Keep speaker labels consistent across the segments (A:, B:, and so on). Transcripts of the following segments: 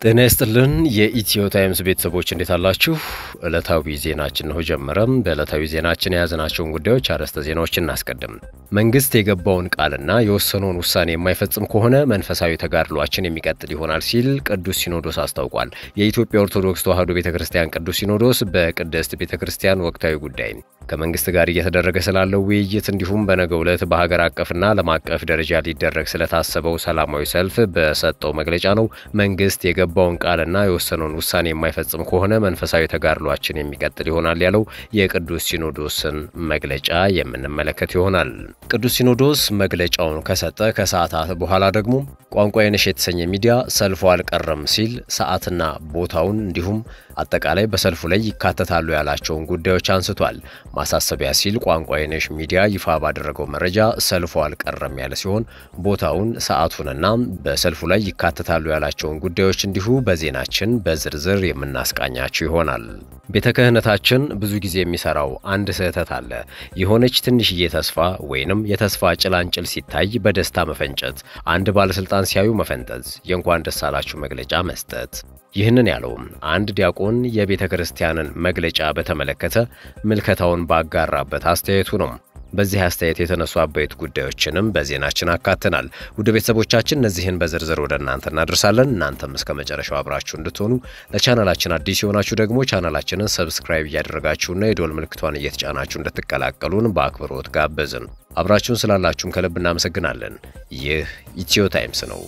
A: ጤና ይስጥልን የኢትዮ ታይምስ ቤተሰቦች እንዴት አላችሁ? ዕለታዊ ዜናችን ነው ጀመረም። በዕለታዊ ዜናችን የያዝናቸውን ጉዳዮች አርዕስተ ዜናዎች እናስቀድም። መንግስት የገባውን ቃልና የወሰነውን ውሳኔ የማይፈጽም ከሆነ መንፈሳዊ ተጋድሏችን የሚቀጥል ይሆናል ሲል ቅዱስ ሲኖዶስ አስታውቋል። የኢትዮጵያ ኦርቶዶክስ ተዋሕዶ ቤተ ክርስቲያን ቅዱስ ሲኖዶስ በቅድስት ቤተ ክርስቲያን ወቅታዊ ጉዳይ ከመንግስት ጋር እየተደረገ ስላለው ውይይት እንዲሁም በነገው ዕለት በሀገር አቀፍና ዓለም አቀፍ ደረጃ ሊደረግ ስለታሰበው ሰላማዊ ሰልፍ በሰጠው መግለጫ ነው መንግስት የገባውን ቃልና የወሰነውን ውሳኔ የማይፈጽም ከሆነ መንፈሳዊ ተጋድሏችን የሚቀጥል ይሆናል ያለው የቅዱስ ሲኖዶስን መግለጫ የምንመለከት ይሆናል። ቅዱስ ሲኖዶስ መግለጫውን ከሰጠ ከሰዓታት በኋላ ደግሞ ቋንቋ የነሽ የተሰኘ ሚዲያ ሰልፉ አልቀረም ሲል ሰዓትና ቦታውን እንዲሁም አጠቃላይ በሰልፉ ላይ ይካተታሉ ያላቸውን ጉዳዮች አንስቷል። ማሳሰቢያ ሲል ቋንቋ የነሽ ሚዲያ ይፋ ባደረገው መረጃ ሰልፉ አልቀረም ያለ ሲሆን ቦታውን፣ ሰዓቱንና በሰልፉ ላይ ይካተታሉ ያላቸውን ጉዳዮች እንዲሁ በዜናችን በዝርዝር የምናስቃኛቸው ይሆናል። ቤተ ክህነታችን ብዙ ጊዜ የሚሰራው አንድ ስህተት አለ። የሆነች ትንሽዬ ተስፋ ወይንም የተስፋ ጭላንጭል ሲታይ በደስታ መፈንጨት፣ አንድ ባለስልጣን ሲያዩ መፈንጠዝ፣ የእንኳን ደስ አላችሁ መግለጫ መስጠት። ይህንን ያለው አንድ ዲያቆን የቤተ ክርስቲያንን መግለጫ በተመለከተ ምልከታውን ባጋራበት አስተያየቱ ነው። በዚህ አስተያየት የተነሱ አበይት ጉዳዮችንም በዜናችን አካተናል። ውድ ቤተሰቦቻችን እነዚህን በዝርዝር ወደ እናንተ እናደርሳለን። እናንተም እስከ መጨረሻው አብራችሁ እንድትሆኑ ለቻናላችን አዲስ የሆናችሁ ደግሞ ቻናላችንን ሰብስክራይብ እያደረጋችሁና የዶል ምልክቷን እየተጫናችሁ እንድትቀላቀሉን በአክብሮት ጋበዝን። አብራችሁን ስላላችሁም ከልብ እናመሰግናለን። ይህ ኢትዮ ታይምስ ነው።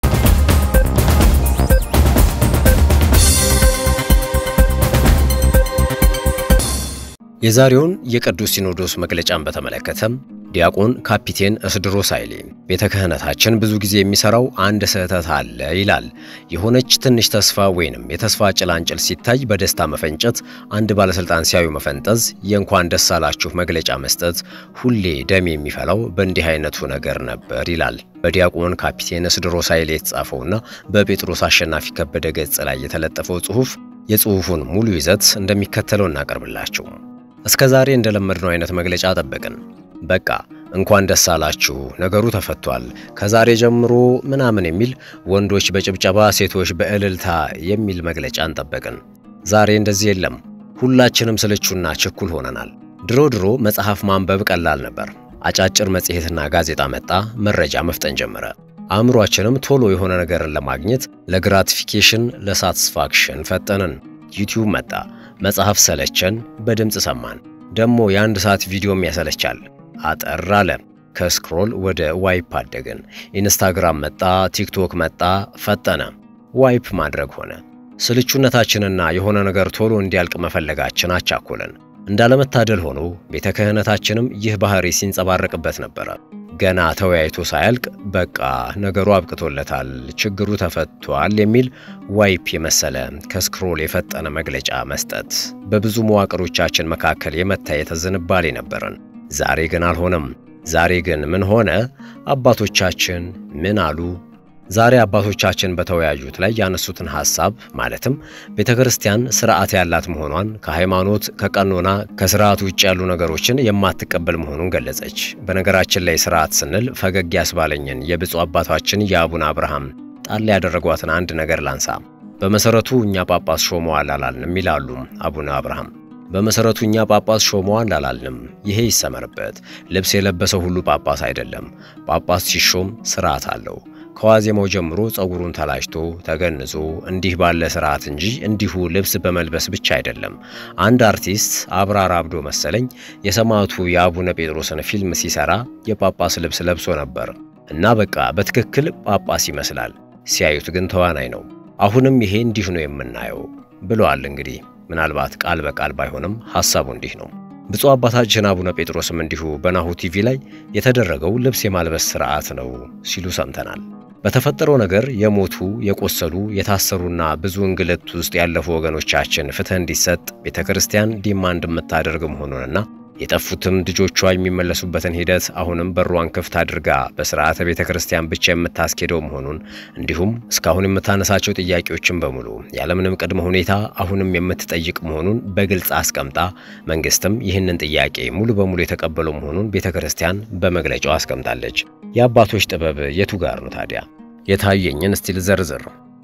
A: የዛሬውን የቅዱስ ሲኖዶስ መግለጫን በተመለከተም ዲያቆን ካፒቴን እስድሮስ ኃይሌ ቤተ ክህነታችን ብዙ ጊዜ የሚሰራው አንድ ስህተት አለ ይላል። የሆነች ትንሽ ተስፋ ወይንም የተስፋ ጭላንጭል ሲታይ በደስታ መፈንጨት፣ አንድ ባለስልጣን ሲያዩ መፈንጠዝ፣ የእንኳን ደስ አላችሁ መግለጫ መስጠት፣ ሁሌ ደም የሚፈላው በእንዲህ አይነቱ ነገር ነበር ይላል። በዲያቆን ካፒቴን እስድሮስ ኃይሌ የተጻፈውና በጴጥሮስ አሸናፊ ከበደ ገጽ ላይ የተለጠፈው ጽሑፍ የጽሑፉን ሙሉ ይዘት እንደሚከተለው እናቀርብላችሁ። እስከ ዛሬ እንደለመድነው አይነት መግለጫ ጠበቅን። በቃ እንኳን ደስ አላችሁ ነገሩ ተፈቷል፣ ከዛሬ ጀምሮ ምናምን የሚል ወንዶች በጭብጨባ ሴቶች በእልልታ የሚል መግለጫን ጠበቅን። ዛሬ እንደዚህ የለም። ሁላችንም ስልቹና ችኩል ሆነናል። ድሮ ድሮ መጽሐፍ ማንበብ ቀላል ነበር። አጫጭር መጽሔትና ጋዜጣ መጣ፣ መረጃ መፍጠን ጀመረ። አእምሯችንም ቶሎ የሆነ ነገርን ለማግኘት ለግራቲፊኬሽን፣ ለሳቲስፋክሽን ፈጠንን። ዩቲዩብ መጣ፣ መጽሐፍ ሰለቸን፣ በድምፅ ሰማን። ደሞ የአንድ ሰዓት ቪዲዮም ያሰለቻል። አጠር አለ። ከስክሮል ወደ ዋይፕ አደግን። ኢንስታግራም መጣ፣ ቲክቶክ መጣ፣ ፈጠነ። ዋይፕ ማድረግ ሆነ። ስልቹነታችንና የሆነ ነገር ቶሎ እንዲያልቅ መፈለጋችን አቻኮለን። እንዳለመታደል ሆኖ ቤተ ክህነታችንም ይህ ባህሪ ሲንጸባረቅበት ነበረ። ገና ተወያይቶ ሳያልቅ በቃ ነገሩ አብቅቶለታል፣ ችግሩ ተፈቷል የሚል ዋይፕ የመሰለ ከስክሮል የፈጠነ መግለጫ መስጠት በብዙ መዋቅሮቻችን መካከል የመታየት ዝንባሌ ነበረን። ዛሬ ግን አልሆነም። ዛሬ ግን ምን ሆነ? አባቶቻችን ምን አሉ? ዛሬ አባቶቻችን በተወያዩት ላይ ያነሱትን ሐሳብ ማለትም ቤተ ክርስቲያን ስርዓት ያላት መሆኗን ከሃይማኖት ከቀኖና ከስርዓት ውጭ ያሉ ነገሮችን የማትቀበል መሆኑን ገለጸች። በነገራችን ላይ ስርዓት ስንል ፈገግ ያስባለኝን የብፁዕ አባታችን የአቡነ አብርሃም ጣል ያደረጓትን አንድ ነገር ላንሳ። በመሰረቱ እኛ ጳጳስ ሾመዋል አላልንም ይላሉ አቡነ አብርሃም። በመሰረቱ እኛ ጳጳስ ሾመዋል አላልንም። ይሄ ይሰመርበት። ልብስ የለበሰው ሁሉ ጳጳስ አይደለም። ጳጳስ ሲሾም ስርዓት አለው። ከዋዜማው ጀምሮ ጸጉሩን ተላጭቶ ተገንዞ እንዲህ ባለ ስርዓት እንጂ እንዲሁ ልብስ በመልበስ ብቻ አይደለም። አንድ አርቲስት አብራር አብዶ መሰለኝ የሰማዕቱ የአቡነ ጴጥሮስን ፊልም ሲሰራ የጳጳስ ልብስ ለብሶ ነበር እና በቃ በትክክል ጳጳስ ይመስላል። ሲያዩት ግን ተዋናይ ነው። አሁንም ይሄ እንዲህ ነው የምናየው ብለዋል። እንግዲህ ምናልባት ቃል በቃል ባይሆንም ሐሳቡ እንዲህ ነው። ብፁዕ አባታችን አቡነ ጴጥሮስም እንዲሁ በናሁ ቲቪ ላይ የተደረገው ልብስ የማልበስ ሥርዓት ነው ሲሉ ሰምተናል። በተፈጠረው ነገር የሞቱ የቆሰሉ የታሰሩና ብዙ እንግልት ውስጥ ያለፉ ወገኖቻችን ፍትሕ እንዲሰጥ ቤተ ክርስቲያን ዲማንድ የምታደርግ መሆኑንና የጠፉትም ልጆቿ የሚመለሱበትን ሂደት አሁንም በሯን ክፍት አድርጋ በስርዓተ ቤተ ክርስቲያን ብቻ የምታስኬደው መሆኑን እንዲሁም እስካሁን የምታነሳቸው ጥያቄዎችን በሙሉ ያለምንም ቅድመ ሁኔታ አሁንም የምትጠይቅ መሆኑን በግልጽ አስቀምጣ መንግስትም ይህንን ጥያቄ ሙሉ በሙሉ የተቀበለው መሆኑን ቤተ ክርስቲያን በመግለጫው አስቀምጣለች። የአባቶች ጥበብ የቱ ጋር ነው ታዲያ? የታየኝን እስቲ ልዘርዝር።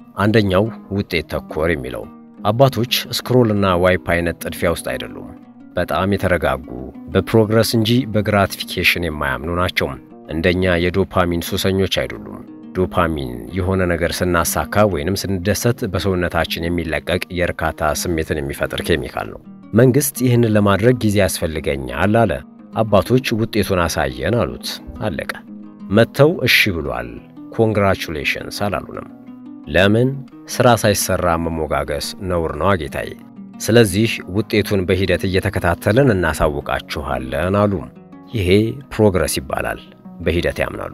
A: አንደኛው ውጤት ተኮር የሚለው አባቶች ስክሮል እና ዋይፕ አይነት ጥድፊያ ውስጥ አይደሉም። በጣም የተረጋጉ በፕሮግረስ እንጂ በግራቲፊኬሽን የማያምኑ ናቸው። እንደኛ የዶፓሚን ሱሰኞች አይደሉም። ዶፓሚን የሆነ ነገር ስናሳካ ወይንም ስንደሰት በሰውነታችን የሚለቀቅ የእርካታ ስሜትን የሚፈጥር ኬሚካል ነው። መንግሥት ይህንን ለማድረግ ጊዜ ያስፈልገኛል አለ። አባቶች ውጤቱን አሳየን አሉት። አለቀ። መጥተው እሺ ብሏል ኮንግራቹሌሽንስ አላሉንም። ለምን? ሥራ ሳይሰራ መሞጋገስ ነውር ነው ጌታዬ። ስለዚህ ውጤቱን በሂደት እየተከታተልን እናሳውቃችኋለን አሉ። ይሄ ፕሮግረስ ይባላል። በሂደት ያምናሉ።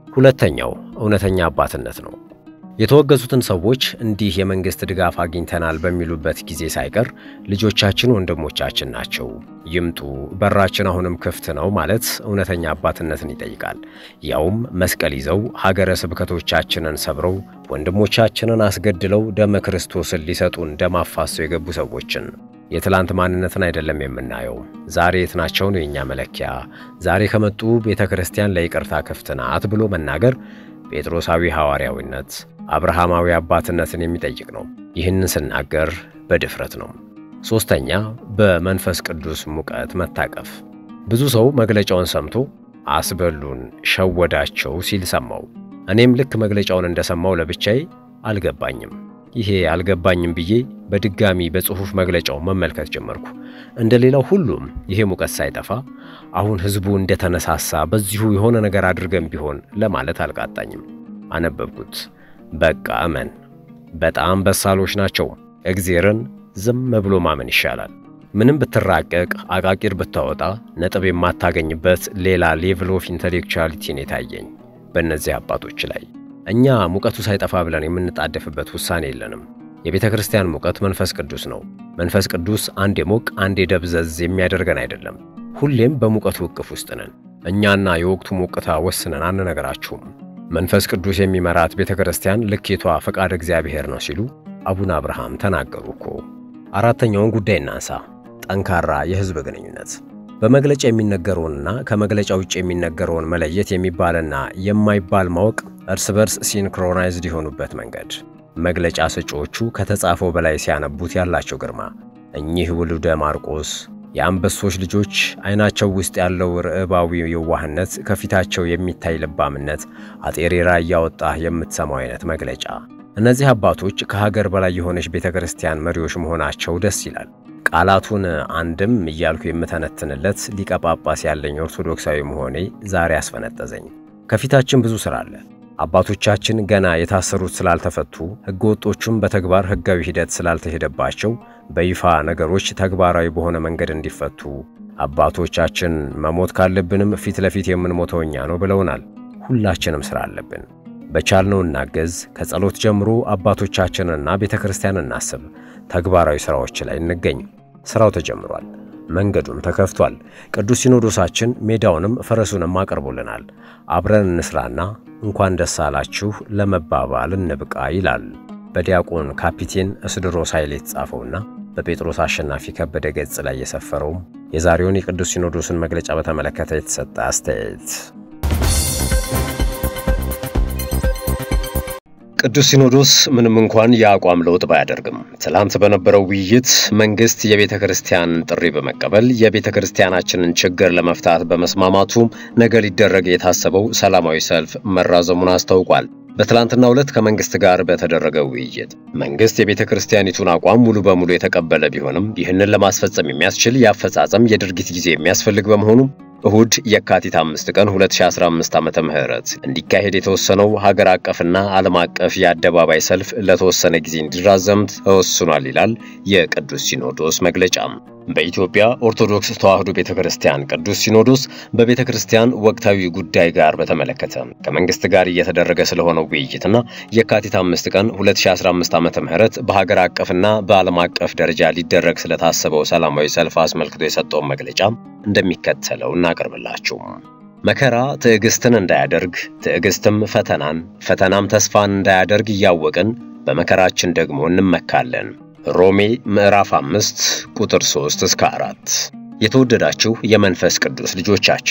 A: ሁለተኛው እውነተኛ አባትነት ነው። የተወገዙትን ሰዎች እንዲህ የመንግሥት ድጋፍ አግኝተናል በሚሉበት ጊዜ ሳይቀር ልጆቻችን ወንድሞቻችን ናቸው፣ ይምጡ፣ በራችን አሁንም ክፍት ነው ማለት እውነተኛ አባትነትን ይጠይቃል። ያውም መስቀል ይዘው ሀገረ ስብከቶቻችንን ሰብረው ወንድሞቻችንን አስገድለው ደመ ክርስቶስን ሊሰጡን ደም አፋሰው የገቡ ሰዎችን የትላንት ማንነትን አይደለም የምናየው። ዛሬ የት ናቸው ነው የእኛ መለኪያ። ዛሬ ከመጡ ቤተ ክርስቲያን ለይቅርታ ክፍት ናት ብሎ መናገር ጴጥሮሳዊ ሐዋርያዊነት፣ አብርሃማዊ አባትነትን የሚጠይቅ ነው። ይህንን ስናገር በድፍረት ነው። ሦስተኛ በመንፈስ ቅዱስ ሙቀት መታቀፍ። ብዙ ሰው መግለጫውን ሰምቶ አስበሉን፣ ሸወዳቸው ሲል ሰማው። እኔም ልክ መግለጫውን እንደሰማው ለብቻዬ አልገባኝም። ይሄ አልገባኝም ብዬ በድጋሚ በጽሑፍ መግለጫው መመልከት ጀመርኩ። እንደ ሌላው ሁሉም ይሄ ሙቀት ሳይጠፋ አሁን ሕዝቡ እንደተነሳሳ በዚሁ የሆነ ነገር አድርገን ቢሆን ለማለት አልቃጣኝም። አነበብኩት። በቃ እመን። በጣም በሳሎች ናቸው። እግዜርን ዝም ብሎ ማመን ይሻላል። ምንም ብትራቀቅ አቃቂር ብታወጣ ነጥብ የማታገኝበት ሌላ ሌቭል ኦፍ ኢንተሌክቹዋሊቲን የታየኝ በእነዚህ አባቶች ላይ እኛ ሙቀቱ ሳይጠፋ ብለን የምንጣደፍበት ውሳኔ የለንም። የቤተ ክርስቲያን ሙቀት መንፈስ ቅዱስ ነው። መንፈስ ቅዱስ አንዴ ሞቅ አንዴ ደብዘዝ የሚያደርገን አይደለም። ሁሌም በሙቀቱ እቅፍ ውስጥ ነን። እኛና የወቅቱ ሞቅታ ወስነን አንነገራችሁም። መንፈስ ቅዱስ የሚመራት ቤተ ክርስቲያን ልኬቷ ፈቃድ እግዚአብሔር ነው ሲሉ አቡነ አብርሃም ተናገሩ እኮ። አራተኛውን ጉዳይ እናንሳ። ጠንካራ የሕዝብ ግንኙነት በመግለጫ የሚነገረውንና ከመግለጫ ውጭ የሚነገረውን መለየት የሚባልና የማይባል ማወቅ እርስ በርስ ሲንክሮናይዝድ የሆኑበት መንገድ መግለጫ ሰጪዎቹ ከተጻፈው በላይ ሲያነቡት ያላቸው ግርማ እኚህ ውሉደ ማርቆስ የአንበሶች ልጆች ዓይናቸው ውስጥ ያለው ርዕባዊ የዋህነት ከፊታቸው የሚታይ ልባምነት አጤሬራ እያወጣህ የምትሰማው አይነት መግለጫ እነዚህ አባቶች ከሀገር በላይ የሆነች ቤተ ክርስቲያን መሪዎች መሆናቸው ደስ ይላል። ቃላቱን አንድም እያልኩ የምተነትንለት ሊቀ ጳጳስ ያለኝ ኦርቶዶክሳዊ መሆኔ ዛሬ አስፈነጠዘኝ። ከፊታችን ብዙ ሥራ አለ። አባቶቻችን ገና የታሰሩት ስላልተፈቱ፣ ሕገ ወጦቹም በተግባር ሕጋዊ ሂደት ስላልተሄደባቸው በይፋ ነገሮች ተግባራዊ በሆነ መንገድ እንዲፈቱ አባቶቻችን መሞት ካለብንም ፊት ለፊት የምንሞተው እኛ ነው ብለውናል። ሁላችንም ሥራ አለብን። በቻልነው እናገዝ። ከጸሎት ጀምሮ አባቶቻችንና ቤተ ክርስቲያን እናስብ። ተግባራዊ ሥራዎች ላይ እንገኝ። ሥራው ተጀምሯል፣ መንገዱም ተከፍቷል። ቅዱስ ሲኖዶሳችን ሜዳውንም ፈረሱንም አቅርቦልናል። አብረን እንስራና እንኳን ደስ አላችሁ ለመባባል እንብቃ ይላል በዲያቆን ካፒቴን እስድሮስ ኃይሌ የተጻፈውና በጴጥሮስ አሸናፊ ከበደ ገጽ ላይ የሰፈረውም የዛሬውን የቅዱስ ሲኖዶስን መግለጫ በተመለከተ የተሰጠ አስተያየት ቅዱስ ሲኖዶስ ምንም እንኳን የአቋም ለውጥ ባያደርግም ትላንት በነበረው ውይይት መንግስት የቤተ ክርስቲያን ጥሪ በመቀበል የቤተ ክርስቲያናችንን ችግር ለመፍታት በመስማማቱ ነገ ሊደረግ የታሰበው ሰላማዊ ሰልፍ መራዘሙን አስታውቋል። በትላንትናው ዕለት ከመንግስት ጋር በተደረገ ውይይት መንግስት የቤተ ክርስቲያኒቱን አቋም ሙሉ በሙሉ የተቀበለ ቢሆንም ይህንን ለማስፈጸም የሚያስችል የአፈጻጸም የድርጊት ጊዜ የሚያስፈልግ በመሆኑ እሁድ የካቲት አምስት ቀን 2015 ዓመተ ምህረት እንዲካሄድ የተወሰነው ሀገር አቀፍና ዓለም አቀፍ የአደባባይ ሰልፍ ለተወሰነ ጊዜ እንዲራዘም ተወስኗል ይላል የቅዱስ ሲኖዶስ መግለጫ። በኢትዮጵያ ኦርቶዶክስ ተዋሕዶ ቤተ ክርስቲያን ቅዱስ ሲኖዶስ በቤተ ክርስቲያን ወቅታዊ ጉዳይ ጋር በተመለከተ ከመንግስት ጋር እየተደረገ ስለሆነው ውይይትና የካቲት አምስት ቀን 2015 ዓመተ ምህረት በሀገር አቀፍና በዓለም አቀፍ ደረጃ ሊደረግ ስለታሰበው ሰላማዊ ሰልፍ አስመልክቶ የሰጠውን መግለጫ እንደሚከተለው እናቀርብላችሁ። መከራ ትዕግስትን እንዳያደርግ፣ ትዕግስትም ፈተናን፣ ፈተናም ተስፋን እንዳያደርግ እያወቅን በመከራችን ደግሞ እንመካለን። ሮሜ ምዕራፍ አምስት ቁጥር 3 እስከ 4። የተወደዳችሁ የመንፈስ ቅዱስ ልጆቻችን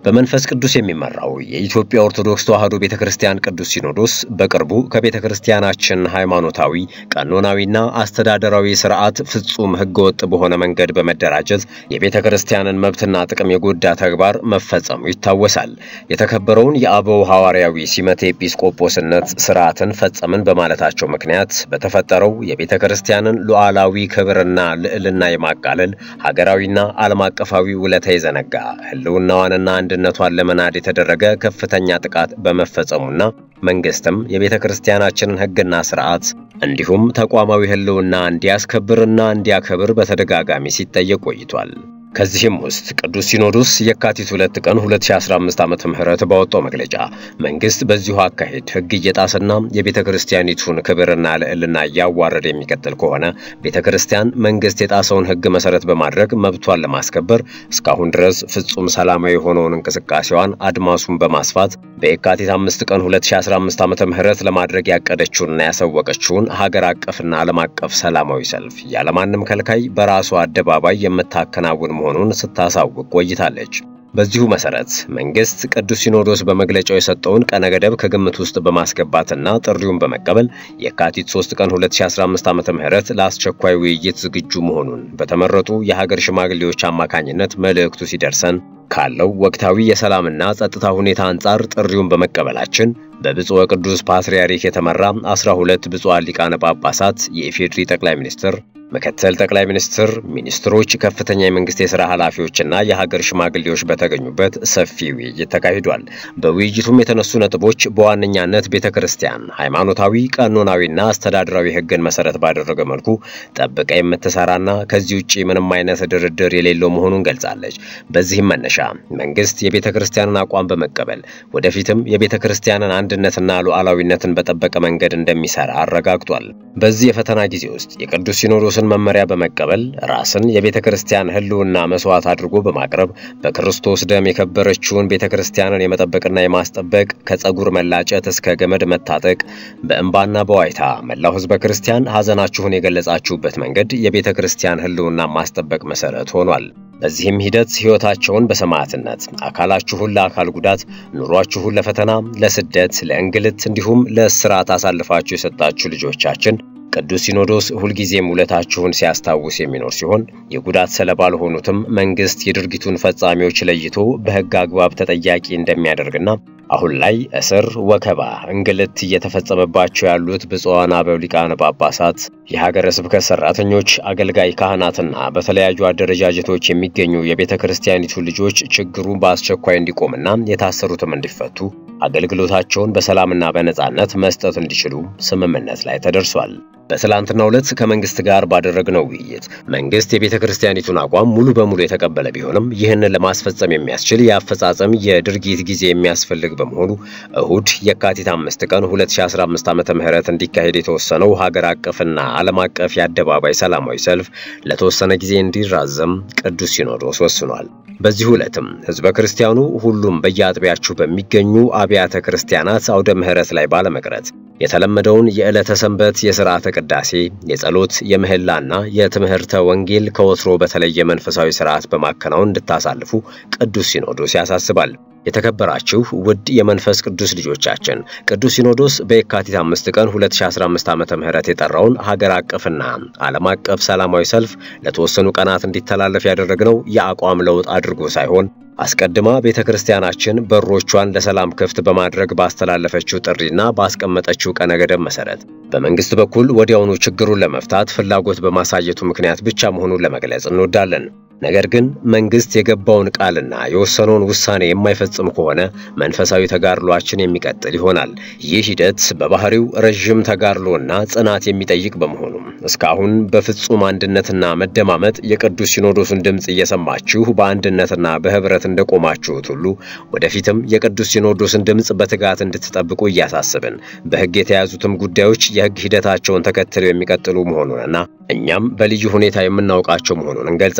A: በመንፈስ ቅዱስ የሚመራው የኢትዮጵያ ኦርቶዶክስ ተዋሕዶ ቤተ ክርስቲያን ቅዱስ ሲኖዶስ በቅርቡ ከቤተ ክርስቲያናችን ሃይማኖታዊ፣ ቀኖናዊና አስተዳደራዊ ስርዓት ፍጹም ሕገወጥ በሆነ መንገድ በመደራጀት የቤተ ክርስቲያንን መብትና ጥቅም የጎዳ ተግባር መፈጸሙ ይታወሳል። የተከበረውን የአበው ሐዋርያዊ ሲመተ ኤጲስቆጶስነት ስርዓትን ፈጸምን በማለታቸው ምክንያት በተፈጠረው የቤተ ክርስቲያንን ሉዓላዊ ክብርና ልዕልና የማቃለል ሀገራዊና ዓለም አቀፋዊ ውለታ የዘነጋ ህልውናዋንና አንድነቷን ለመናድ የተደረገ ከፍተኛ ጥቃት በመፈጸሙና መንግስትም የቤተ ክርስቲያናችንን ሕግና ስርዓት እንዲሁም ተቋማዊ ህልውና እንዲያስከብርና እንዲያከብር በተደጋጋሚ ሲጠየቅ ቆይቷል። ከዚህም ውስጥ ቅዱስ ሲኖዶስ የካቲት 2 ቀን 2015 ዓመተ ምህረት ባወጣው መግለጫ መንግስት በዚሁ አካሄድ ሕግ እየጣሰና የቤተ ክርስቲያኒቱን ክብርና ልዕልና እያዋረደ የሚቀጥል ከሆነ ቤተ ክርስቲያን መንግስት የጣሰውን ሕግ መሰረት በማድረግ መብቷን ለማስከበር እስካሁን ድረስ ፍጹም ሰላማዊ የሆነውን እንቅስቃሴዋን አድማሱን በማስፋት በየካቲት 5 ቀን 2015 ዓመተ ምህረት ለማድረግ ያቀደችውንና ያሳወቀችውን ሀገር አቀፍና ዓለም አቀፍ ሰላማዊ ሰልፍ ያለማንም ከልካይ በራሷ አደባባይ የምታከናውን መሆኑን ስታሳውቅ ቆይታለች። በዚሁ መሰረት መንግስት ቅዱስ ሲኖዶስ በመግለጫው የሰጠውን ቀነ ገደብ ከግምት ውስጥ በማስገባትና ጥሪውን በመቀበል የካቲት 3 ቀን 2015 ዓ.ም ለአስቸኳይ ውይይት ዝግጁ መሆኑን በተመረጡ የሀገር ሽማግሌዎች አማካኝነት መልእክቱ ሲደርሰን ካለው ወቅታዊ የሰላምና ጸጥታ ሁኔታ አንጻር ጥሪውን በመቀበላችን በብፁዕ ወቅዱስ ፓትርያርክ የተመራ 12 ብፁዓን ሊቃነ ጳጳሳት፣ የኢፌዴሪ ጠቅላይ ሚኒስትር ምክትል ጠቅላይ ሚኒስትር፣ ሚኒስትሮች፣ ከፍተኛ የመንግስት የሥራ ኃላፊዎችና የሀገር ሽማግሌዎች በተገኙበት ሰፊ ውይይት ተካሂዷል። በውይይቱም የተነሱ ነጥቦች በዋነኛነት ቤተ ክርስቲያን ሃይማኖታዊ፣ ቀኖናዊና አስተዳደራዊ ሕግን መሰረት ባደረገ መልኩ ጠብቃ የምትሰራና ከዚህ ውጭ ምንም አይነት ድርድር የሌለው መሆኑን ገልጻለች። በዚህም መነሻ መንግስት የቤተ ክርስቲያንን አቋም በመቀበል ወደፊትም የቤተ ክርስቲያንን አንድነትና ሉዓላዊነትን በጠበቀ መንገድ እንደሚሰራ አረጋግጧል። በዚህ የፈተና ጊዜ ውስጥ የቅዱስ ሲኖዶስን መመሪያ በመቀበል ራስን የቤተ ክርስቲያን ህልውና መስዋዕት አድርጎ በማቅረብ በክርስቶስ ደም የከበረችውን ቤተ ክርስቲያንን የመጠበቅና የማስጠበቅ ከጸጉር መላጨት እስከ ገመድ መታጠቅ በእንባና በዋይታ መላው ህዝበ ክርስቲያን ሐዘናችሁን የገለጻችሁበት መንገድ የቤተ ክርስቲያን ህልውና ማስጠበቅ መሰረት ሆኗል። በዚህም ሂደት ሕይወታቸውን በሰማዕትነት አካላችሁን ለአካል ጉዳት፣ ኑሯችሁን ለፈተና፣ ለስደት፣ ለእንግልት እንዲሁም ለእስራት አሳልፋችሁ የሰጣችሁ ልጆቻችን ቅዱስ ሲኖዶስ ሁልጊዜም ውለታችሁን ሲያስታውስ የሚኖር ሲሆን የጉዳት ሰለባ ለሆኑትም መንግስት የድርጊቱን ፈጻሚዎች ለይቶ በሕግ አግባብ ተጠያቂ እንደሚያደርግና አሁን ላይ እስር፣ ወከባ፣ እንግልት እየተፈጸመባቸው ያሉት ብፁዓን አበው ሊቃነ ጳጳሳት፣ የሀገረ ስብከት ሰራተኞች፣ አገልጋይ ካህናትና በተለያዩ አደረጃጀቶች የሚገኙ የቤተ ክርስቲያኒቱ ልጆች ችግሩ በአስቸኳይ እንዲቆምና የታሰሩትም እንዲፈቱ አገልግሎታቸውን በሰላምና በነጻነት መስጠት እንዲችሉ ስምምነት ላይ ተደርሷል። በትላንትናው ዕለት ከመንግስት ጋር ባደረግነው ውይይት መንግስት የቤተ ክርስቲያኒቱን አቋም ሙሉ በሙሉ የተቀበለ ቢሆንም ይህንን ለማስፈጸም የሚያስችል የአፈጻጸም የድርጊት ጊዜ የሚያስፈልግ በመሆኑ እሁድ የካቲት አምስት ቀን 2015 ዓመተ ምህረት እንዲካሄድ የተወሰነው ሀገር አቀፍና ዓለም አቀፍ የአደባባይ ሰላማዊ ሰልፍ ለተወሰነ ጊዜ እንዲራዘም ቅዱስ ሲኖዶስ ወስኗል። በዚህ ዕለትም ህዝበ ክርስቲያኑ ሁሉም በየአጥቢያችሁ በሚገኙ አብያተ ክርስቲያናት አውደ ምህረት ላይ ባለመቅረት የተለመደውን የዕለተ ሰንበት የሥርዓተ ቅዳሴ፣ የጸሎት፣ የምህላና የትምህርተ ወንጌል ከወትሮ በተለየ መንፈሳዊ ሥርዓት በማከናወን እንድታሳልፉ ቅዱስ ሲኖዶስ ያሳስባል። የተከበራችሁ ውድ የመንፈስ ቅዱስ ልጆቻችን ቅዱስ ሲኖዶስ በየካቲት አምስት ቀን 2015 ዓመተ ምህረት የጠራውን ሀገር አቀፍና ዓለም አቀፍ ሰላማዊ ሰልፍ ለተወሰኑ ቀናት እንዲተላለፍ ያደረግነው የአቋም ለውጥ አድርጎ ሳይሆን አስቀድማ ቤተ ክርስቲያናችን በሮቿን ለሰላም ክፍት በማድረግ ባስተላለፈችው ጥሪና ባስቀመጠችው ቀነ ገደብ መሰረት በመንግስት በኩል ወዲያውኑ ችግሩን ለመፍታት ፍላጎት በማሳየቱ ምክንያት ብቻ መሆኑን ለመግለጽ እንወዳለን። ነገር ግን መንግስት የገባውን ቃልና የወሰነውን ውሳኔ የማይፈጽም ከሆነ መንፈሳዊ ተጋድሏችን የሚቀጥል ይሆናል። ይህ ሂደት በባህሪው ረዥም ተጋድሎና ጽናት የሚጠይቅ በመሆኑም እስካሁን በፍጹም አንድነትና መደማመጥ የቅዱስ ሲኖዶሱን ድምፅ እየሰማችሁ በአንድነትና በህብረት እንደቆማችሁት ሁሉ ወደፊትም የቅዱስ ሲኖዶስን ድምፅ በትጋት እንድትጠብቁ እያሳስብን በሕግ የተያዙትም ጉዳዮች የሕግ ሂደታቸውን ተከትለው የሚቀጥሉ መሆኑንና እኛም በልዩ ሁኔታ የምናውቃቸው መሆኑን እንገልጻለን።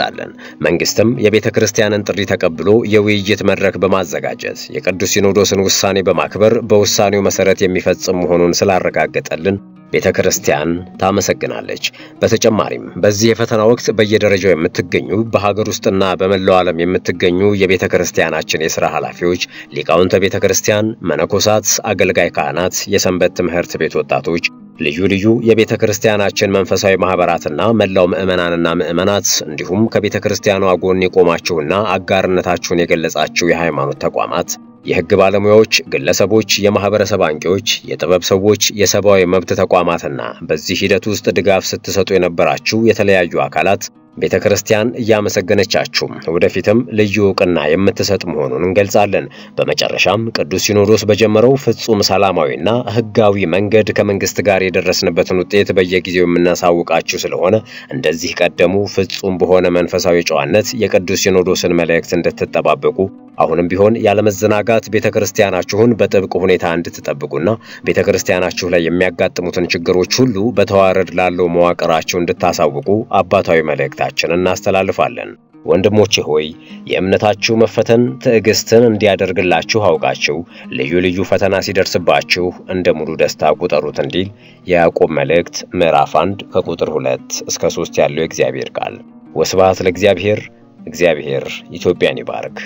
A: መንግስትም የቤተ ክርስቲያንን ጥሪ ተቀብሎ የውይይት መድረክ በማዘጋጀት የቅዱስ ሲኖዶስን ውሳኔ በማክበር በውሳኔው መሰረት የሚፈጽም መሆኑን ስላረጋገጠልን ቤተ ክርስቲያን ታመሰግናለች። በተጨማሪም በዚህ የፈተና ወቅት በየደረጃው የምትገኙ በሀገር ውስጥና በመላው ዓለም የምትገኙ የቤተ ክርስቲያናችን የሥራ ኃላፊዎች፣ ሊቃውንተ ቤተ ክርስቲያን፣ መነኮሳት፣ አገልጋይ ካህናት፣ የሰንበት ትምህርት ቤት ወጣቶች ልዩ ልዩ የቤተ ክርስቲያናችን መንፈሳዊ ማኅበራትና መላው ምዕመናንና ምዕመናት እንዲሁም ከቤተ ክርስቲያኗ ጎን የቆማችሁና አጋርነታችሁን የገለጻችሁ የሃይማኖት ተቋማት የሕግ ባለሙያዎች፣ ግለሰቦች፣ የማህበረሰብ አንቂዎች፣ የጥበብ ሰዎች፣ የሰብአዊ መብት ተቋማትና በዚህ ሂደት ውስጥ ድጋፍ ስትሰጡ የነበራችሁ የተለያዩ አካላት ቤተ ክርስቲያን እያመሰገነቻችሁ ወደፊትም ልዩ ዕውቅና የምትሰጥ መሆኑን እንገልጻለን። በመጨረሻም ቅዱስ ሲኖዶስ በጀመረው ፍጹም ሰላማዊና ሕጋዊ መንገድ ከመንግስት ጋር የደረስንበትን ውጤት በየጊዜው የምናሳውቃችሁ ስለሆነ እንደዚህ ቀደሙ ፍጹም በሆነ መንፈሳዊ ጨዋነት የቅዱስ ሲኖዶስን መልእክት እንድትጠባበቁ አሁንም ቢሆን ያለመዘናጋት ቤተ ክርስቲያናችሁን በጥብቅ ሁኔታ እንድትጠብቁና ቤተ ክርስቲያናችሁ ላይ የሚያጋጥሙትን ችግሮች ሁሉ በተዋረድ ላለው መዋቅራችሁ እንድታሳውቁ አባታዊ መልእክታችንን እናስተላልፋለን። ወንድሞቼ ሆይ የእምነታችሁ መፈተን ትዕግስትን እንዲያደርግላችሁ አውቃችሁ ልዩ ልዩ ፈተና ሲደርስባችሁ እንደ ሙሉ ደስታ ቁጠሩት እንዲል የያዕቆብ መልእክት ምዕራፍ 1 ከቁጥር 2 እስከ 3 ያለው የእግዚአብሔር ቃል። ወስብሐት ለእግዚአብሔር። እግዚአብሔር ኢትዮጵያን ይባርክ።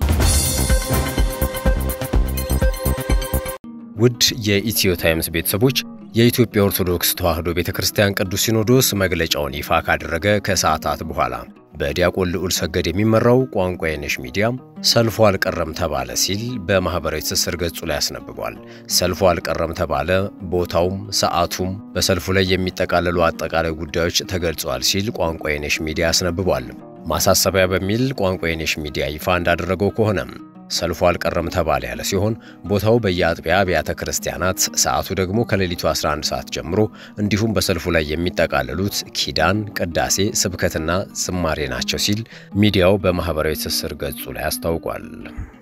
A: ውድ የኢትዮ ታይምስ ቤተሰቦች የኢትዮጵያ ኦርቶዶክስ ተዋሕዶ ቤተ ክርስቲያን ቅዱስ ሲኖዶስ መግለጫውን ይፋ ካደረገ ከሰዓታት በኋላ በዲያቆን ልዑል ሰገድ የሚመራው ቋንቋ የነሽ ሚዲያ ሰልፉ አልቀረም ተባለ ሲል በማኅበራዊ ትስስር ገጹ ላይ አስነብቧል። ሰልፉ አልቀረም ተባለ፣ ቦታውም ሰዓቱም በሰልፉ ላይ የሚጠቃለሉ አጠቃላይ ጉዳዮች ተገልጸዋል ሲል ቋንቋ የነሽ ሚዲያ አስነብቧል። ማሳሰቢያ በሚል ቋንቋ የነሽ ሚዲያ ይፋ እንዳደረገው ከሆነም ሰልፉ አልቀረም ተባለ ያለ ሲሆን ቦታው በየአጥቢያ አብያተ ክርስቲያናት፣ ሰዓቱ ደግሞ ከሌሊቱ 11 ሰዓት ጀምሮ እንዲሁም በሰልፉ ላይ የሚጠቃለሉት ኪዳን፣ ቅዳሴ፣ ስብከትና ዝማሬ ናቸው ሲል ሚዲያው በማኅበራዊ ትስስር ገጹ ላይ አስታውቋል።